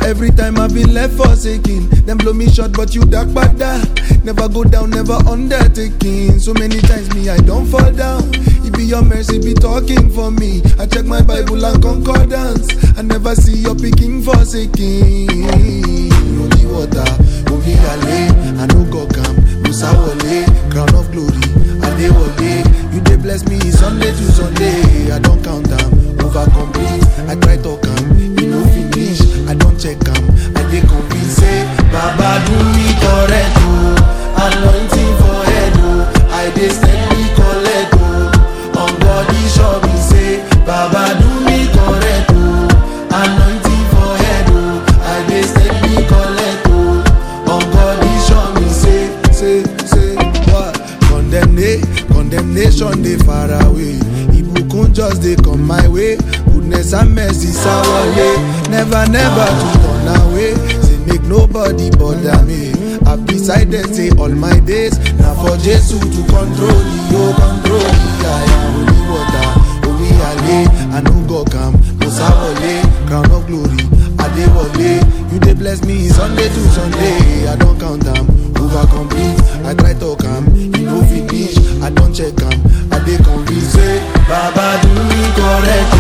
Every time I've been left forsaken, them blow me short, but you dark bada. Never go down, never undertaking. So many times me I don't fall down. It be your mercy be talking for me. I check my Bible and concordance. I never see your picking forsaken. Holy water, holy ale, I no go calm. Musa wole, crown of glory, Adewale. You dey bless me Sunday to Sunday. I don't count them, over complete. I try to come, you no finish. I don't check them, I dey convince say Baba do me correct oh, anointing for head oh. I dey steady collect oh, on body show me say Baba do me correct oh, anointing for head oh. I dey steady collect oh, on body show me say say say what condemnation condemnation dey far away ibukun just dey come my way goodness and mercy sawale never never to turn away say make nobody bother me i beside them say all my days na for jesu to control the oh control the aya holy water omi ale i no go calm musa wole crown of glory adewale you dey bless me sunday to sunday i don count am over complete i try talk am e no finish i don check am i dey convinced say baba do me correct